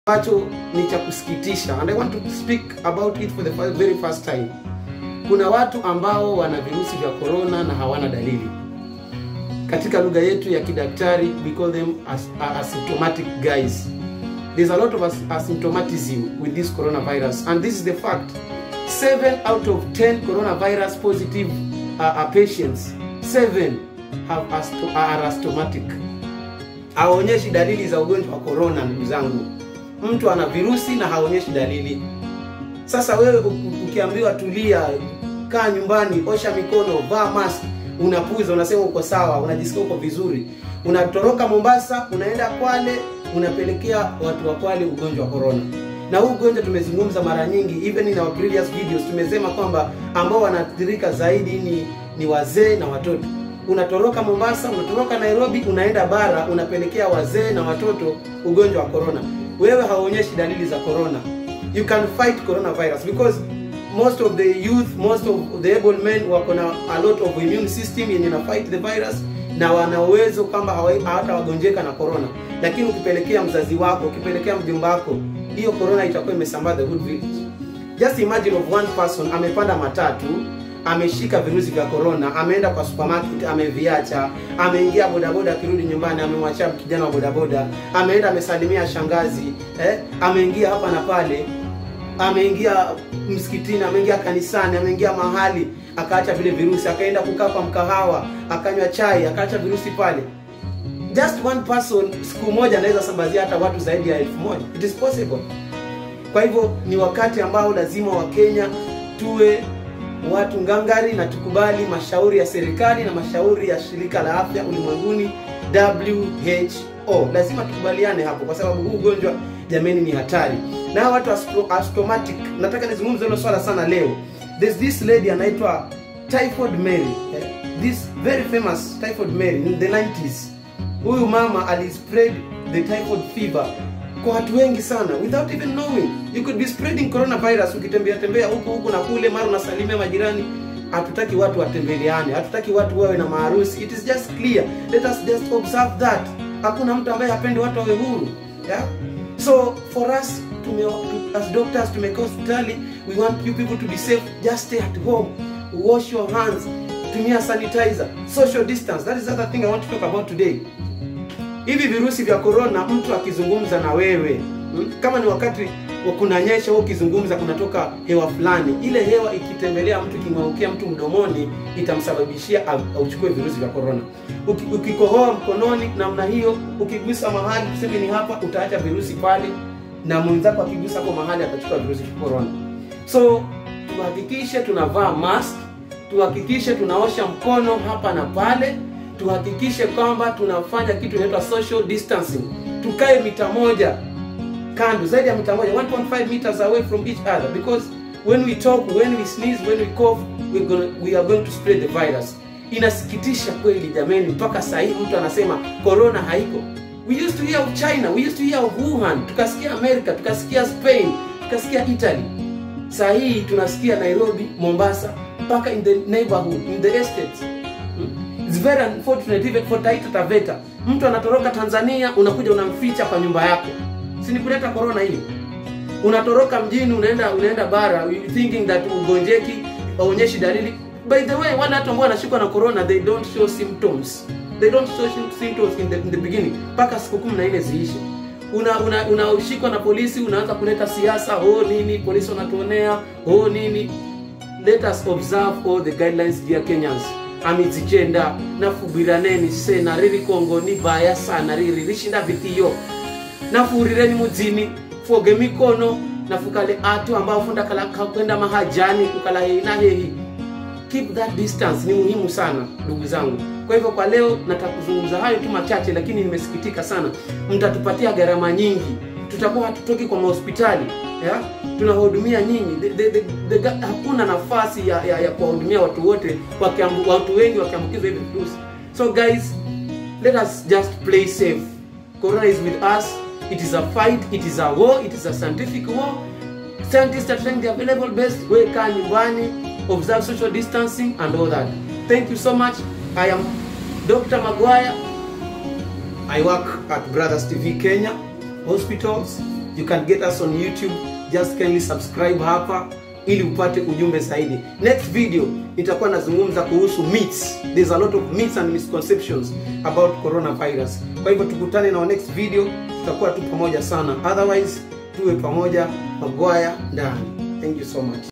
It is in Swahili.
ambacho ni cha kusikitisha and I want to speak about it for the fir- very first time. Kuna watu ambao wana virusi vya corona na hawana dalili. Katika lugha yetu ya kidaktari we call them as, uh, asymptomatic guys. There's a lot of as- asymptomatism with this coronavirus and this is the fact. 7 out of 10 coronavirus positive uh, uh, patients, 7 have asto- are asymptomatic. Hawaonyeshi dalili za ugonjwa wa corona ndugu zangu mtu ana virusi na haonyeshi dalili. Sasa wewe u- ukiambiwa tulia, kaa nyumbani, osha mikono, vaa mask, unapuza, unasema uko sawa, unajisikia uko vizuri, unatoroka Mombasa, unaenda Kwale, unapelekea watu wa Kwale ugonjwa wa corona. Na huu ugonjwa tumezungumza mara nyingi, even in our previous videos tumesema kwamba ambao wanaathirika zaidi ni, ni wazee na watoto. Unatoroka Mombasa, unatoroka Nairobi, unaenda bara, unapelekea wazee na watoto ugonjwa wa corona wewe hauonyeshi dalili za corona you can fight coronavirus because most of the youth most of the able men wako na a lot of immune system yenye na fight the virus na wana uwezo kwamba hawa- hawatawagonjeka na corona lakini ukipelekea mzazi wako ukipelekea mjomba wako hiyo corona itakuwa imesambaa the whole village just imagine of one person amepanda matatu ameshika virusi vya corona ameenda kwa supermarket ameviacha ameingia bodaboda akirudi nyumbani amemwachia kijana wa bodaboda ameenda amesalimia shangazi eh? ameingia hapa na pale ameingia msikitini ameingia kanisani ameingia mahali akaacha vile virusi akaenda kukaa kwa mkahawa akanywa chai akaacha virusi pale just one person siku moja anaweza sambazia hata watu zaidi ya elfu moja it is possible kwa hivyo ni wakati ambao lazima wakenya tuwe watu ngangari na tukubali mashauri ya serikali na mashauri ya shirika la afya ulimwenguni WHO. Lazima tukubaliane hapo, kwa sababu huu ugonjwa jameni ni hatari, na hawa watu astro- asymptomatic, nataka nizungumze hilo swala sana leo. There's this lady anaitwa Typhoid Mary, eh, this very famous Typhoid Mary in the 90s. Huyu mama alispread the typhoid fever kwa watu wengi sana without even knowing you could be spreading coronavirus ukitembea tembea huku huku na kule mara unasalimia majirani hatutaki watu watembeleane hatutaki watu wawe na maharusi it is just clear let us just observe that hakuna mtu ambaye hapendi watu wawe huru yeah? so for us tume, tu- as doctors tumekaa hospitali we want you people to be safe just stay at home wash your hands tumia sanitizer social distance that is the other thing i want to talk about today hivi virusi vya corona mtu akizungumza na wewe mm, kama ni wakati wa kunanyesha au ukizungumza kunatoka hewa fulani ile hewa ikitembelea mtu ikimwangukia mtu mdomoni itamsababishia au- auchukue virusi vya corona Uki, ukikohoa mkononi namna hiyo ukigusa mahali tuseme ni hapa utaacha virusi pale na mwenzako akigusa hapo mahali atachukua virusi vya corona so tuhakikishe tunavaa mask tuhakikishe tunaosha mkono hapa na pale tuhakikishe kwamba tunafanya kitu inaitwa social distancing tukae mita moja kando zaidi ya mita moja 1.5 meters away from each other because when we talk when we sneeze when we cough we're gonna, we are going to spread the virus inasikitisha kweli jameni mpaka saa hii mtu anasema corona haiko we used to hear of china we used to hear of wuhan tukasikia america tukasikia spain tukasikia italy saa hii tunasikia nairobi mombasa mpaka in the neighborhood in the estates It's very unfortunate even for Taita Taveta. Mtu anatoroka Tanzania, unakuja unamficha kwa nyumba yako. Si ni kuleta corona hili? Unatoroka mjini unaenda unaenda bara you thinking that ugonjeki haonyeshi dalili. By the way, wale watu ambao wanashikwa na corona they don't show symptoms. They don't show sym- symptoms in the, in the beginning mpaka siku 14 ziishe. Una una unashikwa na polisi unaanza kuleta siasa, oh nini, polisi wanatuonea, oh nini let us observe all the guidelines dear kenyans amizichenda nafubiraneni sena riri kongo ni baya sana riri rishinda vitiyo nafuurireni mudzini foge mikono nafukale atu ambao funda kala kwenda mahajani kukala hehi na hehi keep that distance ni muhimu sana ndugu zangu kwa hivyo kwa leo nataka kuzungumza hayo tu machache lakini nimesikitika sana mtatupatia gharama nyingi tutakuwa hatutoki kwa mahospitali ya? tunawahudumia nyinyi the, the, the, the, ga- hakuna nafasi ya, ya, ya kuwahudumia watu wote wakiambu, watu wengi wakiambukizwa hivi virusi so guys let us just play safe corona is with us it is a fight it is a war it is a scientific war scientists are trying the available best we kaa nyumbani observe social distancing and all that thank you so much i am dr maguire i work at brothers tv kenya hospitals you can get us on youtube just kindly subscribe hapa ili upate ujumbe zaidi next video itakuwa nazungumza kuhusu myths there's a lot of myths and misconceptions about coronavirus kwa hivyo tukutane na our next video tutakuwa tu pamoja sana otherwise tuwe pamoja magwaya ndani thank you so much